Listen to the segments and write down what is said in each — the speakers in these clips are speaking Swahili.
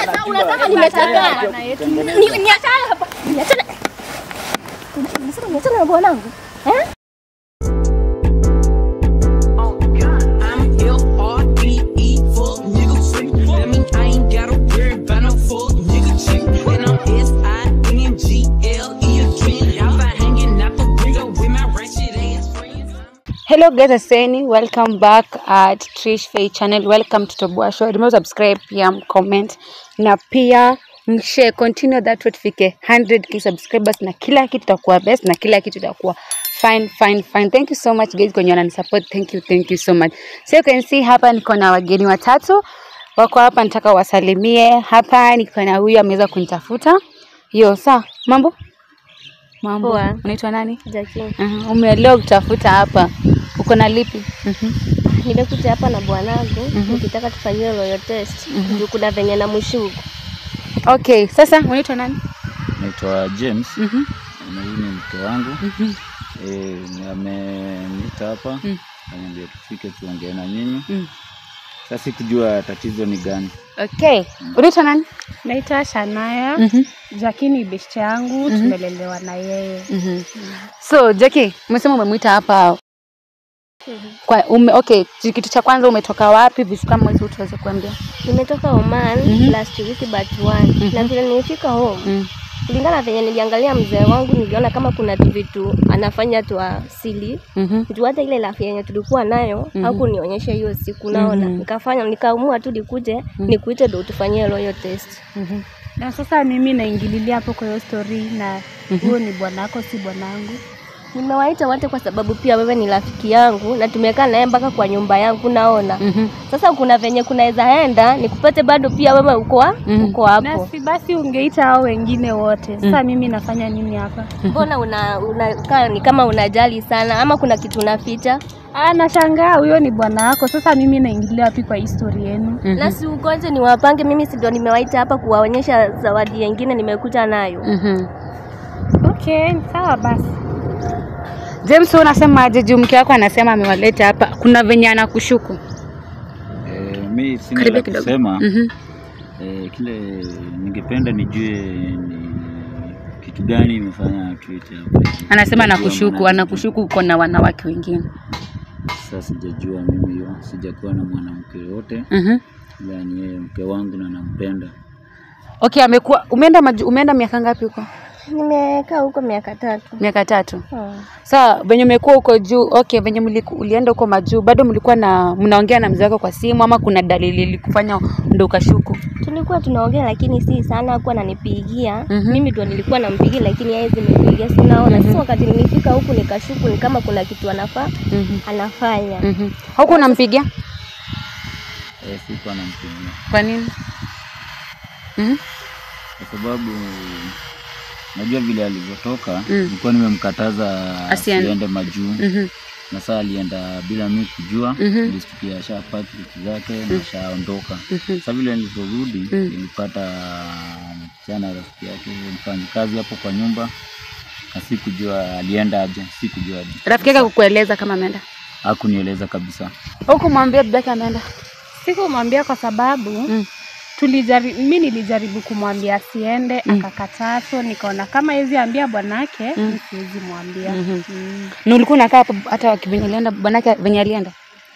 Sasa unasema nimetaka. Ni- Niachane hapa. Niachane. Unasema niachane na bwanangu. Eh? I'm L-R-E-E, fuck nigga freak. That mean I ain't gotta worry about no fuck nigga chick. And I'm S-I-N-G-L-E again. Y'all been hanging out the window with my ratchet ass friends. Hello guys, aseni, welcome back at Trish Faye channel. Welcome to Toboa Show. Remember subscribe, pia comment na pia mshare, continue that way tufike 100k subscribers na kila kitu itakuwa best na kila kitu itakuwa fine fine fine. Thank you so much guys kwenye wananisupport. Thank you, thank you so much. So you can see hapa niko na wageni watatu wako hapa, nataka wasalimie. Hapa niko na huyu ameweza kunitafuta. Yo, sa mambo mambo, Poa. unaitwa nani? Jackie. Uh, umeelewa kutafuta hapa, uko na lipi? Mhm. Nimekuja hapa na bwanangu nikitaka tufanyiwe royal test. Juu kuna venye na mshuku. Okay, sasa unaitwa nani? Naitwa James Mhm. na huyu ni mke wangu Mhm. eh, ameniita hapa Mm. ananiambia tufike tuongee na nyinyi. Mm. Sasa sikujua tatizo ni gani. Okay, unaitwa nani? Naitwa Shanaya. Mhm. Jackie ni beshte yangu, tumelelewa na yeye. Mhm. So Jackie, umesema umemwita hapa kwa ume, okay, kitu cha kwanza umetoka wapi? Vitu kama hizo tuweze kuambia. Nimetoka Oman Mhm. last week but one. Na vile nilifika home Mm. kulingana na venye niliangalia mzee wangu niliona kama kuna tu vitu anafanya tu asili Mhm. juu hata ile lafi yenye tulikuwa nayo Mhm. hakunionyesha hiyo siku naona Mhm. nikafanya nikaamua tu nikuje nikuite ndo tufanyie royal test Mhm. Na sasa mimi naingililia hapo kwa hiyo story na huyo ni bwanako, si bwanangu. nimewaita wote kwa sababu pia wewe ni rafiki yangu na tumekaa naye mpaka kwa nyumba yangu naona Mhm. sasa kuna venye kunaweza enda nikupate bado pia wewe uko wa- Mhm. uko Na hapo si basi ungeita hao wengine wote. Sasa mimi nafanya nini hapa? mbona una unakaa ni kama unajali sana ama kuna kitu unaficha Ah, nashangaa huyo ni bwana wako. Sasa mimi naingilia wapi kwa hii story yenu? Mhm. na si ugonje ni wapange mimi si ndio nimewaita hapa kuwaonyesha zawadi yengine nimekuja nayo Mhm. Okay, sawa basi. James, wewe unasemaje juu mke wako anasema amewaleta hapa, kuna venye anakushuku? Eh, mi sina Karibia la kidogo. kusema Mhm. eh, kile ningependa nijue ni kitu gani imefanya tuite hapa. Anasema Sijajua anakushuku, maana- anakushuku uko na wanawake wengine. Sasa sijajua mimi hiyo, sijakuwa na mwanamke yoyote, Mhm. ila ni yeye mke wangu na nampenda. Okay, amekuwa umeenda maju, umeenda miaka ngapi huko? nimekaa huko miaka tatu Miaka tatu. hmm. Sawa, venye umekuwa huko juu, okay, venye mliku, ulienda huko majuu, bado mlikuwa na mnaongea na mzee wako kwa simu ama kuna dalili ilikufanya ndo ukashuku? tulikuwa tunaongea lakini si sana hakuwa ananipigia Mhm. mimi ndo nilikuwa nampigia lakini yeye zimempigia sinaona sasa wakati nilifika huku nikashuku ni kama kuna kitu anafaa Mhm. anafanya Mhm. Huko unampigia? Eh, sikuwa nampigia Kwa nini? Mhm. kwa sababu najua vile alivyotoka Mm. nilikuwa nimemkataza Asiende. asiende majuu Mhm. na saa alienda bila mi kujua Mhm. nilisikia ashapaki vitu zake na ashaondoka Mhm. sa vile nilivyorudi Mm. nilipata msichana rafiki yake mfanyi kazi hapo kwa nyumba na sikujua alienda aje sikujua aje Rafiki yake kukueleza kama ameenda? hakunieleza kabisa Huku mwambia bibi yake ameenda? Sikumwambia kwa sababu Mm. tulijari, mi nilijaribu kumwambia asiende Mm. akakataa, so nikaona kama hizi ambia bwanake Mm. mm. siwezi mwambia Mhm. mm. Na ulikuwa unakaa hapo hata venye alienda bwanake venye alienda?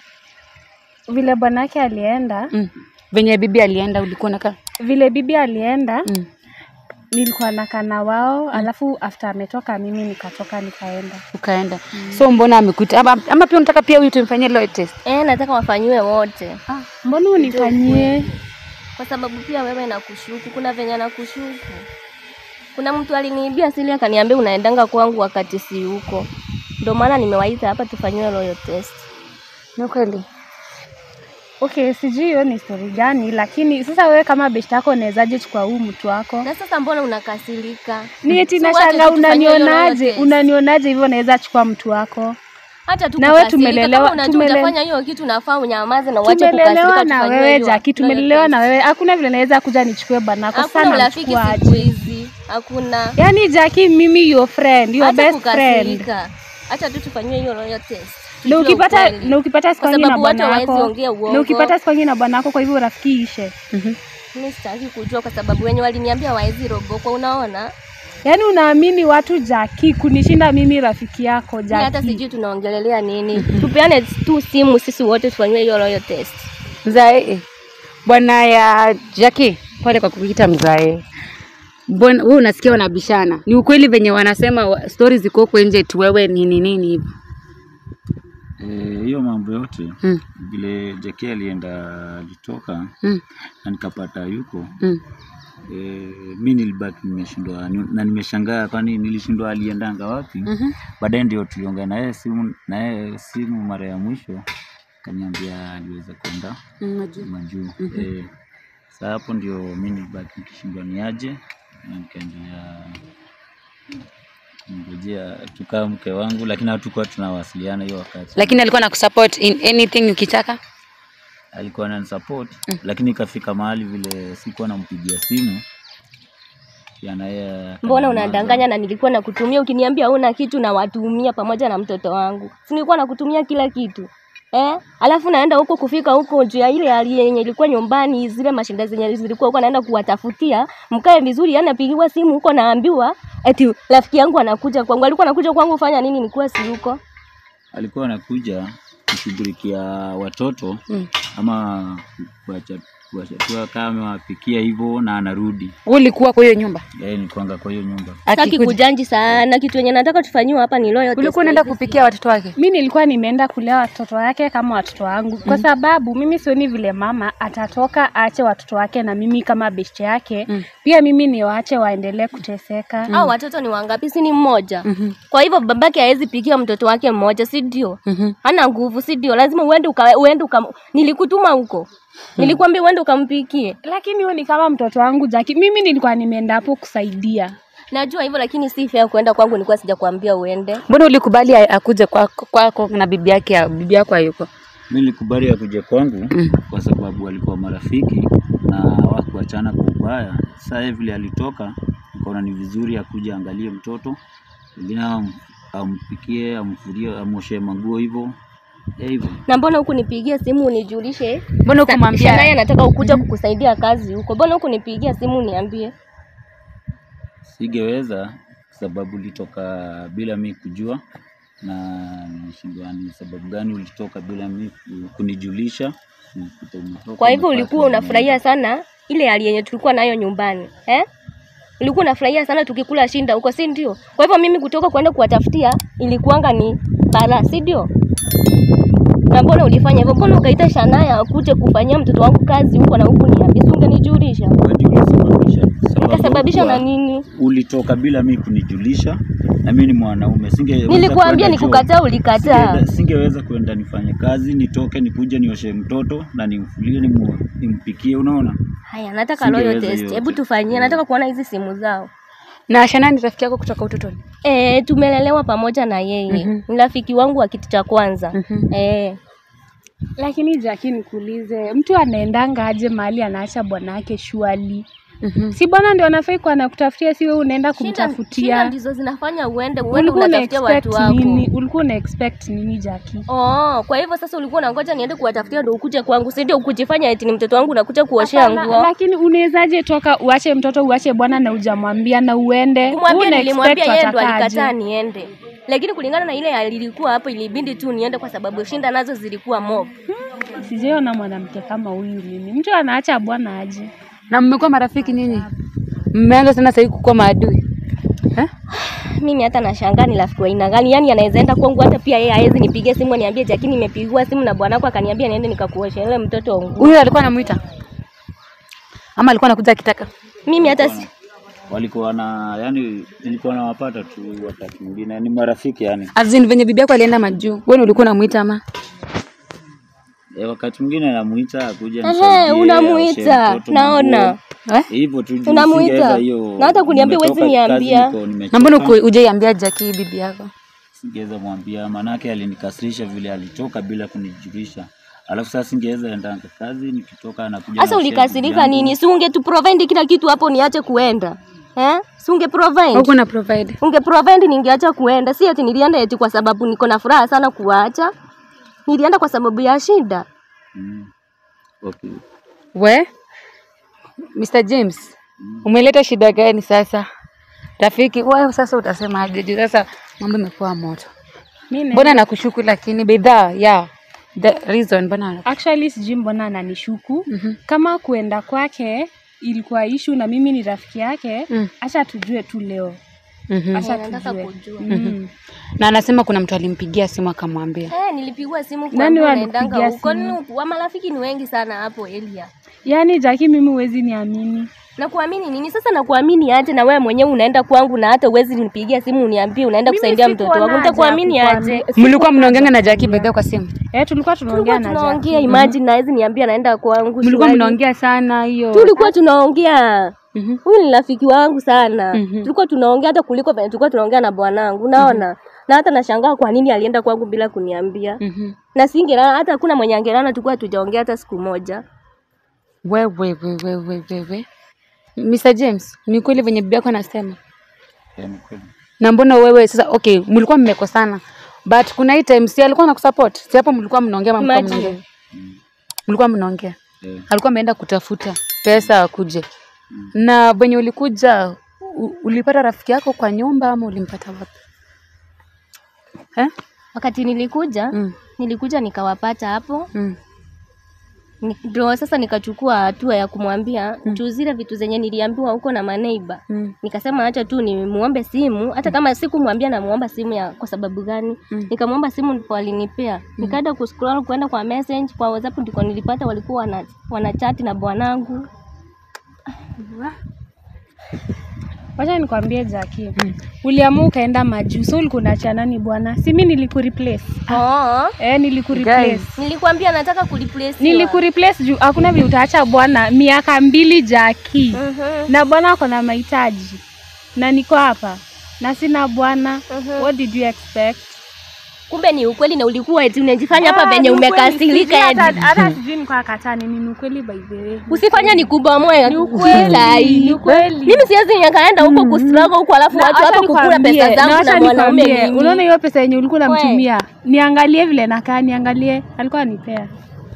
Vile bwanake alienda, Mm. Venye bibi alienda ulikuwa unakaa? vile bibi alienda Mm. nilikuwa nakaa na wao alafu after ametoka mimi nikatoka nikaenda. Ukaenda. So mbona amekuita ama, ama pia unataka pia huyu tumfanyie loe test? eh nataka wafanyiwe wote Ah, mbona unifanyie? kwa sababu pia wewe nakushuku kuna venye nakushuku kuna mtu aliniibia sili akaniambia unaendanga kwangu wakati si huko ndio maana nimewaita hapa tufanyiwe royal test Ni kweli? Okay, sijui hiyo ni story gani, lakini sasa wewe kama beshte yako unawezaje chukua huu mtu wako? na sasa mbona unakasirika Ni eti Si wacha nashanga tu tufanyie hiyo royal unanionaje? test. Unanionaje hivyo naweza chukua mtu wako? hata tu Na wewe kukasirika. tumelelewa- Kama unajua tumele- utafanya hiyo kitu nafaa unyamaze na uache Tumelelewa kukasirika na tufanyiwe wewe hiyo Jackie, royal tumelelewa test. na wewe. Hakuna vile naweza kuja nichukue bwanako. hakuna Sana urafiki siku mchukuaje? hizi hakuna Yaani Jackie, mimi your friend, your Acha best friend. kukasirika acha tu tufanyiwe hiyo royal test na Tujue ukipata ukweli. na ukipata siku Kwa nyingi na sababu watu bwana hawawezi wako ongea uongo. na ukipata siku nyingi na bwana wako, kwa hivyo urafiki ishe. Mhm. Mimi sitaki kujua kwa sababu wenye waliniambia waezi rogokwa, unaona? Yaani unaamini watu Jaki kunishinda mimi rafiki yako Mimi hata Jaki. sijui tunaongelelea nini. Tupeane tu simu sisi wote tufanyiwe hiyo royal test. Mzae bwana ya Jackie, pole kwa kukuita mzae. Mbona wewe unasikia wanabishana? Ni ukweli venye wanasema wa- stories ziko huko nje tu wewe nini nini hivi. Eh, hiyo mambo yote Mm. vile Jackie alienda alitoka Mm. na nikapata yuko Mm. eh, mi nilibaki nimeshindwa ni- na nimeshangaa kwani nilishindwa aliendanga wapi Mhm. baadaye ndio tuliongea na yeye simu na yeye simu mara ya mwisho kaniambia aliweza kwenda Mm, najua. majuu eh, saa hapo ndio mi nilibaki nikishindwa ni aje na nikaendelea ngojea tukaa mke wangu lakini hatukuwa tunawasiliana hiyo wakati Lakini alikuwa anakusupport in anything ukitaka. alikuwa ananisupport lakini ikafika mahali vile sikuwa nampigia simu pia na yeye Mbona akaninyamaza. unadanganya na nilikuwa nakutumia ukiniambia una kitu na watumia pamoja na mtoto wangu. Si nilikuwa nakutumia kila kitu. Eh? Alafu naenda huko kufika huko juu ya ile hali yenye ilikuwa nyumbani zile mashinda zenye zilikuwa huko naenda kuwatafutia mkae vizuri yani napigiwa simu huko naambiwa eti rafiki yangu anakuja kwangu alikuwa anakuja kwangu kufanya nini nikuwa si huko alikuwa anakuja kushughulikia watoto Mm. ama kuacha kuachatua kama amewapikia hivyo na anarudi Wewe ulikuwa kwa hiyo nyumba. yeye ni kwanga kwa hiyo nyumba Sitaki Akikuja. kujanji sana kitu yenye nataka tufanyiwe hapa ni loyal test. Ulikuwa unaenda kupikia watoto wake. mi nilikuwa nimeenda kulea watoto wake kama watoto wangu kwa sababu mimi sioni vile mama atatoka aache watoto wake na mimi kama beshte yake Mm. pia mimi niwaache waendelee kuteseka Hao watoto ni wangapi? Si ni mmoja. Mhm. Kwa hivyo babake hawezi pikia mtoto wake mmoja, si ndio? Mhm. hana nguvu, si ndio? Lazima uende uka, uende uka, nilikutuma huko, nilikwambia uende ukampikie. lakini huyo ni kama mtoto wangu Jaki mimi nilikuwa nimeenda hapo kusaidia Najua hivyo, lakini si fair kuenda kwangu, nilikuwa sijakwambia uende. Mbona ulikubali a- akuje kwako kwako na bibi yake ya- bibi yako hayuko? mi nilikubali akuja kwangu Mm. kwa sababu walikuwa marafiki na wakuachana kwa ubaya saa yeye vile alitoka nikaona ni vizuri akuja angalie mtoto pengine am- ampikie amfurie amoshe manguo hivyo Eh, hivyo Na mbona huku nipigia simu unijulishe? Mbona Sa- hukumwambia? Shanaye anataka ukuja kukusaidia kazi huko, mbona huku nipigia simu uniambie? singeweza sababu ulitoka bila mi kujua na nilishindwa ni sababu gani ulitoka bila mi ku- kunijulisha Nilikuta umetoka, Kwa hivyo umepata ulikuwa unafurahia sana ile hali yenye tulikuwa nayo nyumbani eh? Ulikuwa unafurahia sana tukikula shinda huko, si ndio? Kwa hivyo mimi kutoka kwenda kuwatafutia ilikuwanga ni bara, si ndio? Na mbona ulifanya hivyo? Mbona ukaita Shanaya akuje kufanyia mtoto wangu kazi huko na huku niambia, si ungenijulisha? Wewe ndio ulisababisha. Sababu Nikasababisha na kuwa nini? Ulitoka bila mi kunijulisha na mi ni mwanaume singe Nilikuambia nikukataa, ulikataa. Singeweza, singeweza kwenda nifanye kazi nitoke nikuje nioshe mtoto na nimfulie nimu, nimpikie unaona Haya, nataka Singeweza loyal test. hiyo. Hebu tufanyie, nataka kuona hizi simu zao. Na Shana ni rafiki yako kutoka utotoni? Eh, tumelelewa pamoja na yeye. Mhm. Ni rafiki wangu wa kitu cha kwanza. Mhm. Eh, lakini Jaki nikuulize mtu anaendanga aje mahali anaacha bwana wake shuali Mhm. si bwana ndio anafai kuwa anakutafutia si wewe unaenda shida, shida kumtafutia ndizo zinafanya uende uende ulikuwa una unatafutia watu expect wako. nini ulikuwa una expect nini Jaki Oh, kwa hivyo sasa ulikuwa unangoja niende kuwatafutia ndio ukuje kwangu, si ndio? Ukujifanya eti ni mtoto wangu unakuja kuoshea Hapana, nguo. lakini unawezaje toka uache mtoto uache bwana na ujamwambia na uende Kumwambia Una nilimwambia expect yeye ndo watakaje? alikataa niende, lakini kulingana na ile hali ilikuwa hapo, ilibidi tu niende kwa sababu shinda nazo zilikuwa mob. sijaona mwanamke kama huyu mimi mtu anaacha bwana aje Na mmekuwa marafiki nyinyi? Mmeanza sana sasa hivi kukuwa maadui. Eh? Mimi hata nashangaa ni rafiki wa aina gani, yani anaweza enda kwangu, hata pia yeye hawezi nipigia simu aniambie Jackie, nimepigiwa simu na bwanako akaniambia niende nikakuosha ile mtoto nguo. Huyu alikuwa anamuita? Ama alikuwa anakuja akitaka? Mimi hata si walikuwa na yani nilikuwa nawapata tu wakati mwingine ni marafiki yani Azin venye bibi yako alienda majuu. Wewe ulikuwa unamuita ama? e, wakati mwingine namuita akuja Ehe, nisaidie, unamuita, aoshe mtoto naona. manguo. Eh? hivyo tu juu Unamuita. singeweza hiyo Na hata kuniambia huwezi nimetoka kazi, niambia. niko nimechoka. Na mbona uku- hujaiambia Jackie bibi yako? singeweza mwambia manake alinikasirisha vile alitoka bila kunijulisha alafu sasa singeweza endanga kazi nikitoka anakuja Sasa na share ulikasirika bibi yangu. nini? Si unge tu provide kila kitu hapo niache kuenda. Eh? Si unge provide. Huko na provide. Unge provide ningeacha kuenda. Si ati nilienda eti kwa sababu niko na furaha sana kuacha. nilienda kwa sababu ya shida. Mm. Okay. We Mr. James, umeleta shida gani sasa? Rafiki, wewe sasa utasemaje? Juu sasa mambo imekuwa moto. Mimi Mbona nakushuku lakini bidhaa yeah, the reason mbona actually sijui mbona ananishuku Mhm. kama kuenda kwake ilikuwa ishu na mimi ni rafiki yake Mm. acha tujue tu leo Mhm. acha nataka tujue kujua. Mm. na anasema kuna mtu alimpigia simu akamwambia Eh, nilipigwa simu Nani kwa wa naendanga alikupigia huko. simu? Ni- Wa marafiki ni wengi sana hapo area. yaani jaki mimi huwezi niamini Na kuamini nini sasa? Na kuamini aje? Na wewe mwenyewe unaenda kwangu na hata uwezi nipigia simu uniambie unaenda Mimi kusaidia sikuwa mtoto wangu, na haja nitakuamini ya aje? kukuambi- mlikuwa mnaongeanga na Jackie bedhe kwa simu eh tulikuwa tunaongea Tulikuwa na tunaongea, Jackie imagine na hizi niambia naenda kwangu. mlikuwa shwari. mnaongea sana hiyo Tulikuwa tunaongea. Mhm. Huyu ni rafiki wangu sana. Mhm. Tulikuwa tunaongea hata kuliko venye tulikuwa tunaongea na bwanangu, unaona? Na hata nashangaa kwa nini alienda kwangu bila kuniambia. Mhm. Na singelala hata hakuna mwenye angelala, tulikuwa hatujaongea hata siku moja. wewe wewe wewe wewe Mr. James ni kweli venye bibi yako anasema Yeah, ni kweli. na mbona wewe sasa okay mlikuwa mmekosana but kuna hii time si alikuwa anakusupport si hapo mlikuwa mnaongea ama mlikuwa Imagine. mnaongea mlikuwa mnaongea Yeah. alikuwa ameenda kutafuta pesa akuje na venye ulikuja u- ulipata rafiki yako kwa nyumba ama ulimpata wapi eh? Wakati nilikuja, mm. nilikuja nikawapata hapo Mm. Ni- ndio sasa nikachukua hatua ya kumwambia juu zile vitu zenye niliambiwa huko na maneiba Mm. nikasema acha tu nimuombe simu hata kama sikumwambia namuomba simu ya kwa sababu gani Mm. nikamwomba simu ndipo alinipea nikaenda kuscroll kwenda kwa message kwa whatsapp ndiko nilipata walikuwa wana, wanachati na bwanangu wacha nikwambie Jackie uliamua ukaenda majuu so ulikuwa unaachia nani bwana si mimi nilikureplace oh, eh nilikureplace Guys. nilikwambia nataka kureplace nilikureplace juu hakuna vile utaacha bwana miaka mbili Jackie Mhm. na bwana ako na mahitaji na niko hapa na sina bwana Mhm. what did you expect kumbe ni ukweli na ulikuwa eti unajifanya hapa Ah, venye ni ukweli, umekasirika sijui hata- eti hata sijui nikuwa katani ni ukweli by the way usifanye nikubomoe Ni ukweli, sai ni ukweli. mimi siwezi nikaenda huko kustruggle huko alafu Na watu wacha hapa kukula nikwambie, pesa na zangu wacha na mwanaume nikwambie, mimi. unaona hiyo pesa yenye ulikuwa We. unamtumia niangalie vile nakaa niangalie alikuwa anipea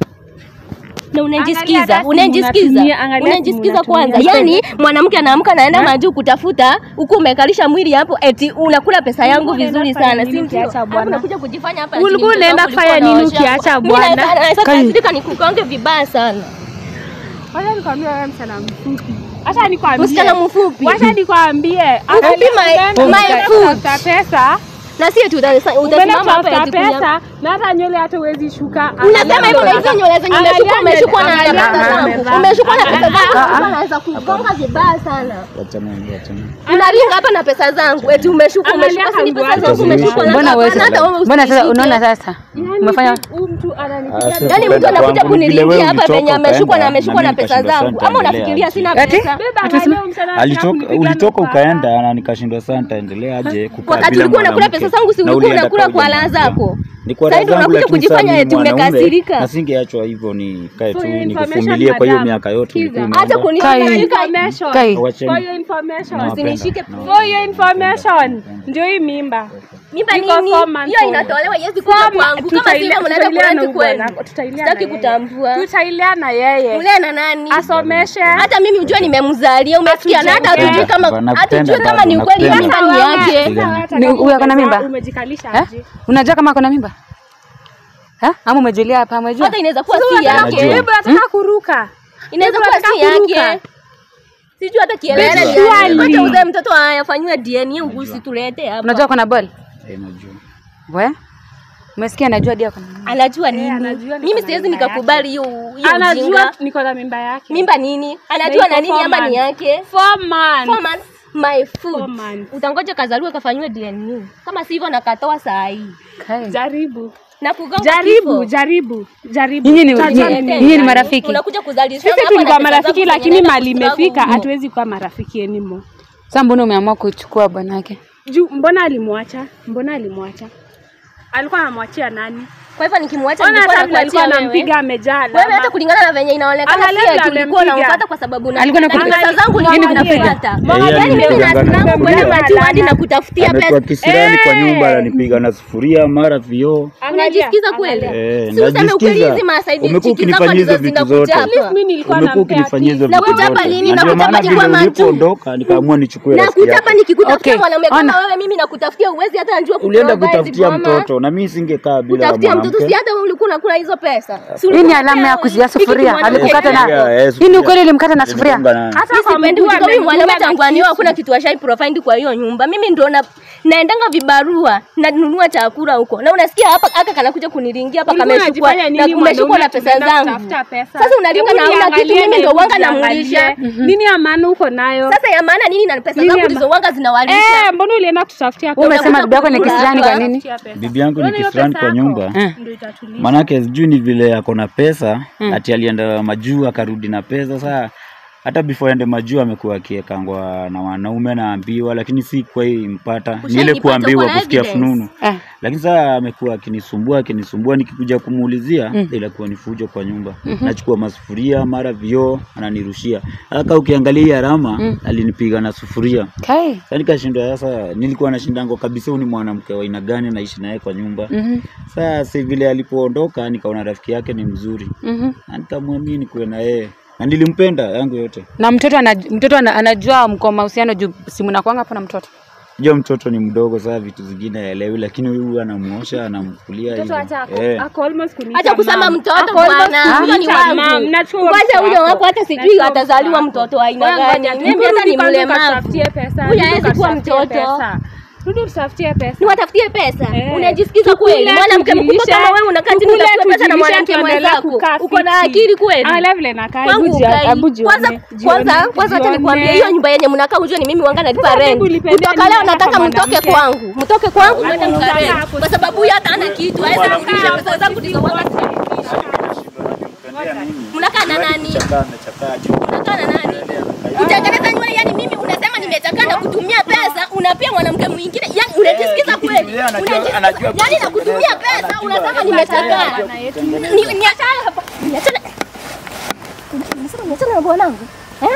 na Angalia unajisikiza hata simu unajisikiza unatumia, angalia simu unajisikiza kwanza unatumia. yani mwanamke anaamka naenda majuu kutafuta huku umekalisha mwili hapo eti unakula pesa yangu Ulikuwa unaenda vizuri kufanya sana nini si ndio ukiacha Alafu bwana? unakuja kujifanya hapa ati Ulikuwa ni mtoto unaenda wangu, kufanya ulikuwa nini unaosha ukiacha hapo. bwana? Mimi naweza- naweza kasirika nikukonge vibaya sana wacha nikwambie wewe msichana mfupi acha nikwambie msichana mfupi wacha nikwambie Mfupi my- my food. tafuta pesa na si eti uta- umeenda utasimama hapa kutafuta eti kunya- pesa na hata nywele hata huwezi shuka unasema hivyo na hizo nywele zenye Angalia umeshukwa umeshukwa na nywele, pesa angalia zangu nywele. umeshukwa na pesa zangu Ulikuwa unaweza kugonga vibaya sana Wachana, wachana. unaringa hapa na pesa zangu eti umeshukwa Angalia umeshukwa si ni pesa kangu zangu yako. umeshukwa na mbona wewe hapana, hata wewe mbona sasa usishike. unaona sasa umefanya huyu mtu ananipigia Ah, si Yaani mtu kupenda anakuja kwangu, ni vile wewe kuniringia hapa ulitoka venye ameshukwa na ukaenda, ameshukwa na mimi pesa nikashindwa zangu sana ama nitaendelea unafikiria aje. sina Ati? pesa Beba, Atusema- angalia huyu msichana anataka Alitoka, kunipiga ulitoka nuka. ukaenda na nikashindwa sana nitaendelea aje kukaa wakati bila ulikuwa unakula mwanamke. pesa zangu si Na ulikuwa ulienda unakula kwa kwa ule raha mwanamke. zako Ni kwa Sasa raha ndio zangu, unakuja lakini kujifanya sasa mimi eti mwanaume, umekasirika. na singeachwa hivyo nikae tu For your nikuvumilie kwa hiyo information, miaka yote madam. ulikuwa Sikiza. hata umeenda. Kai. kunishika Information. Kai. Wacheni. For your information. Nawapenda. Usinishike. Nawapenda. For your information. Ndio hii mimba. mimba Iko nini four months hiyo old. inatolewa iwezi kuja Four kwangu ma- kama tutaile- sivyo mnaenda tutailea na kuleti kwenu bwana, tutailea sitaki na yeye. kutambua Tutailea na yeye. ule na nani Asomeshe. hata mimi ujue nimemzalia umesikia na hata Hatujui. hatujui kama Nakupenda hatujui kama bado, ni ukweli nakupenda. mimba ni Sasa yake wewe, sasa wewe hata Ni- kama huyu ako na umezaa, mimba? Umejikalisha Eh? aje? unajua kama ako na mimba Eh? ama umejulia hapa umejua hata inaweza kuwa Sasa si unataka yake Najua. Bibi anataka kuruka. inaweza Bibi kuwa anataka si kuruka. yake sijui hata kielele Najua. ni yake. Surely. Acha uzae mtoto afanyiwe DNA ugusi tulete hapa unajua ako na ball Eh, najua. we umesikia anajua dia ako na mimba anajua nini anajua niko mimi na siwezi mimba nikakubali hiyo hiyo Anajua ujinga niko na mimba yake. mimba nini anajua iko na nini four ama ni months. yake Four months. Four months, my Four food months. utangoja kazaliwe kafanyiwe DNA kama sivyo nakatoa saa hii Kai. Jaribu. na kugonga Jaribu, kifo. jaribu, jaribu. Nyinyi ni- Tutajua nyinyi- nini. nyinyi ni marafiki unakuja kuzalishana Sisi hapa tulikuwa na pesa marafiki zangu lakini zenye mali naenda imefika kustruggle. hatuwezi kuwa marafiki anymore. sasa mbona umeamua kuchukua bwanake Juu mbona alimwacha? Mbona alimwacha? Alikuwa anamwachia nani? Kwa hivyo nikimwacha Ona nilikuwa hata vile alikuwa nakuachia wewe. anampiga amejaa Wewe hata alama. kulingana na venye inaonekana Angalia si vile ati ulikuwa amempiga. unamfuata kwa sababu na Alikuwa na anakupiga. pesa zangu Nini nilikuwa kukupiga? nafuata. Eh, Yaani mimi alipigana nasimama na- kwenda Alama. matiwadi na kutafutia amekuwa pesa. kisirani kwa Eh. nyumba ananipiga na sufuria mara vioo Angalia, Unajisikiza kweli? angalia. Eh, Si useme ukweli najisikiza. hizi masaidi Umekuwa chiki zako ukinifanyia ndizo hizo vitu zote. zinakuchapa. At least mimi nilikuwa umekuwa nampea ukinifanyia hizo tips. Na vitu kuchapa zote. lini? Na Na ndio kuchapa maana ni vile kwa macho. ulipoondoka nikaamua nichukue Na rafiki kuchapa yako. nikikutafutia Okay, mwanaume kama ona. wewe mimi nakutafutia uwezi hata njua Ulienda kuprovide kutafutia boma. mtoto na mimi singekaa bila Kutafutia mtoto si mwanamke. hata wewe ulikuwa unakula hizo pesa. Si Hii ni ulikuwa alama ya unapewa kuzia hiki sufuria. kimwanamke Alikukata kile. na Yeah, eh, hii ni ukweli ulimkata na sufuria. Niligonga naye. Hata Mimi kwa sipendi mguu kutoka huyu amemdunga mwanaume na tangu aniwa kisu. hakuna kitu ashai provide kwa hiyo nyumba. Mimi ndo na naendanga vibarua nanunua chakula huko. Na unasikia hapa aka kanakuja kuniringia hapa Ulikuwa kameshukua unajifanya na nini umeshukua mwanaume na pesa tumeenda zangu. kutafuta pesa? Sasa unaringa Hebu na hauna kitu niangalie mimi ndo hebu wanga niangalie. namulisha. Nini ya maana uko nayo? Sasa ya maana nini na pesa Nini zangu ya ndizo ma- wanga zinawalisha. Eh, mbona ulienda kututafutia Wewe pesa? umesema bibi yako ni Unataka kisirani kwa kula. nini? Kutafutia pesa. Bibi yangu ni Unaona hiyo kisirani pesa kwa yako? nyumba. Eh. Ndio itatulia. Manake sijui ni vile ako na pesa ati alienda majuu akarudi na pesa. Saa hata before aende majuu amekuwa akiekangwa na wanaume naambiwa, lakini si kwa hii mpata ni ile Ushainipata, kuambiwa uko na kusikia evidence? fununu. Eh. Lakini saa amekuwa akinisumbua akinisumbua, nikikuja kumuulizia inakuwa ni fujo kwa nyumba. Nachukua masufuria mara vioo ananirushia. Haka ukiangalia hii alama alinipiga na sufuria. Kai. Sasa nikashindwa sasa, nilikuwa nashindango kabisa, huyu ni mwanamke wa aina gani naishi naye kwa nyumba. Mhm. Sasa si vile alipoondoka, nikaona rafiki yake ni mzuri Mhm. na nikamwamini kuwe na yeye na nilimpenda yangu yote. Na mtoto anaj, mtoto ana- anajua mko mahusiano juu simu nakwanga hapo na mtoto. Jua mtoto ni mdogo, saa vitu zingine haelewi, lakini huyu anamuosha anamkulia Mtoto hivyo. hata ako- Eh. ako almost kuniita Acha kusema mom. mtoto Ako almost bwana, huyo ni kuniita mom. wangu. Nachua Ngoja mtoto huyo wako. wako hata sijui Nachua atazaliwa mtoto mtoto wa aina Wewe gani. ngoja tu. Mimi hata Rudi ni kwanza mlemavu. ukatafutie pesa. Huyu Rudi hawezi kuwa ukatafutie mtoto. pesa. Rudi utatafutie pesa. Niwatafutie pesa. Eh. Unajisikiza Tukule, kweli? Mwanamke mkubwa tujilishe, kama wewe unakaa chini tukule, unatafuta pesa na tujilishe, mwanamke tuendelee mwenzako. kukaa Uko na fiti. akili kweli? Angalia vile nakaa. Kwangu Hebu jia- ukai. hebu jione, Kwanza jione, kwanza kwanza acha jione. nikwambie hiyo nyumba yenye mnakaa ujue ni mimi wanga nalipa Sasa rent. hebu lipende Kutoka nini leo hapa nataka mtoke mwanamke? kwangu. Mtoke kwangu mwende Hata mkarent. utakaa hapo Kwa sababu huyu hata hana kitu. Hawezi kurudisha pesa zangu ndizo wanga Mnakaa na nani? Unakaa na nani? Kutengeneza nywele yani mimi unasema nimechakaa na kutumia pesa, unapia mwanamke mwingine. Yani unajisikiza kweli? yeye anajua- Unajisikiza- anajua Yani na kutumia pesa unasema nimechakaa. Ni- Niachane hapa. Niachane. Unasema niachane na bwanangu. Eh?